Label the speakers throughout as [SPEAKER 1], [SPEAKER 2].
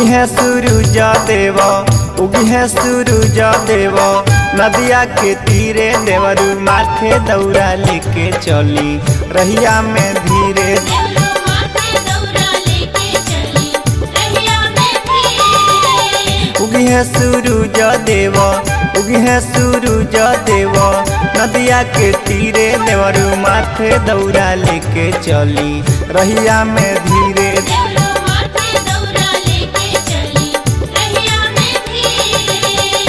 [SPEAKER 1] उगी है सूरज देव उगी है सूरज देव नदिया के तीरे देवरू माथे दौरा लेके चली रहिया में धीरे
[SPEAKER 2] देवलो माथे दौरा लेके चली रहिया में धीरे
[SPEAKER 1] उगी है सूरज देव उगी है सूरज देव नदिया के तीरे देवरू माथे दौरा लेके चली रहिया में धीरे
[SPEAKER 2] देवलो माथे दौरा लेके चली रहिया में धीरे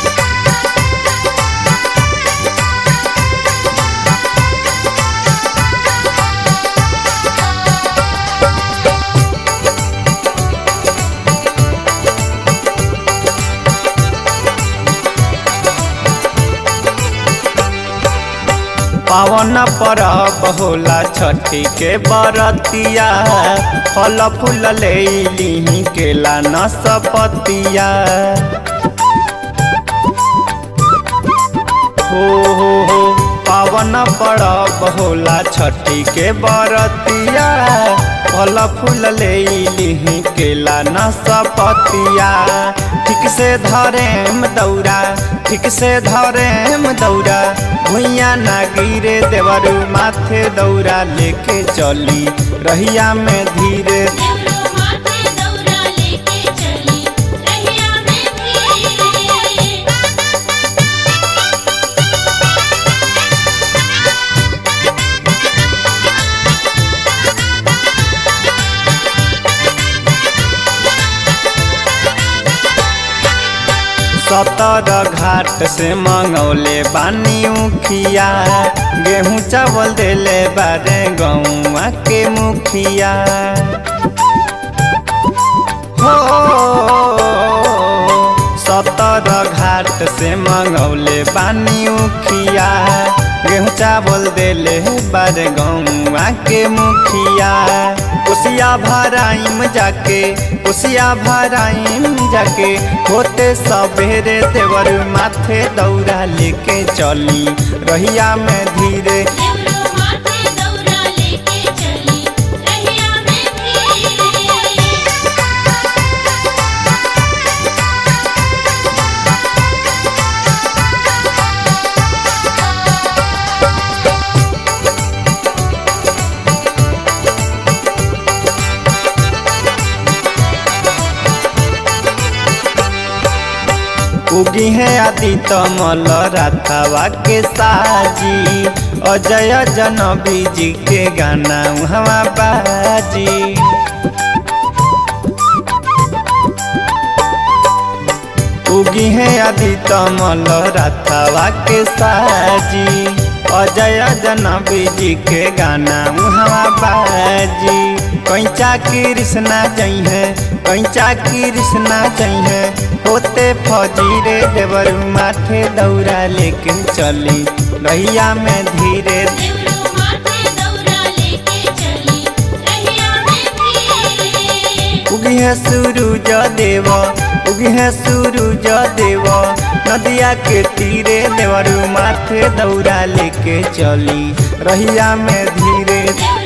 [SPEAKER 1] पावन परब होला छठी के बरतिया फल फूल ले ली केला नसपतिया हो हो हो पावन परब होला छठी के बरतिया फल फूल ले ली केला नसपतिया ठीक से धरेम दौरा ठीक से धरेम दौरा भुइया ना गिरे देवरू माथे दौरा लेके चली रहिया में धीरे
[SPEAKER 2] देवलो माथे दौरा लेके चली रहिया में धीरे
[SPEAKER 1] सतर घाट से मंगौले बानी उखिया गेहूं चावल देले बारे गौआ के मुखिया हो सतर घाट से मंगौले बानी उखिया गेहूं चावल देले बारे गौआ के मुखिया उसिया भराइम जाके उसिया भराइम जाके होते सबेरे देवर माथे दौरा लेके चली रहिया में धीरे
[SPEAKER 2] देवलो माथे दौरा लेके चली रहिया में धीरे
[SPEAKER 1] उगी है आदि तमल राथावा के साजी अजय जनबी जी के गाना हवा बाजी उगी है आदि तमल राथावा के साजी अजय जनबी जी के गाना हवा बाजी कैचा कृष्णा जई है कैचा कृष्णा जई है होते फजीरे देवर माथे दौरा लेके चली रहिया में धीरे
[SPEAKER 2] देवलो माथे दौरा लेके चली रहिया में धीरे
[SPEAKER 1] उगी है सूरज देव उगी है सूरज देव नदिया के तीरे देवर माथे दौरा लेके चली रहिया में धीरे
[SPEAKER 2] देवलो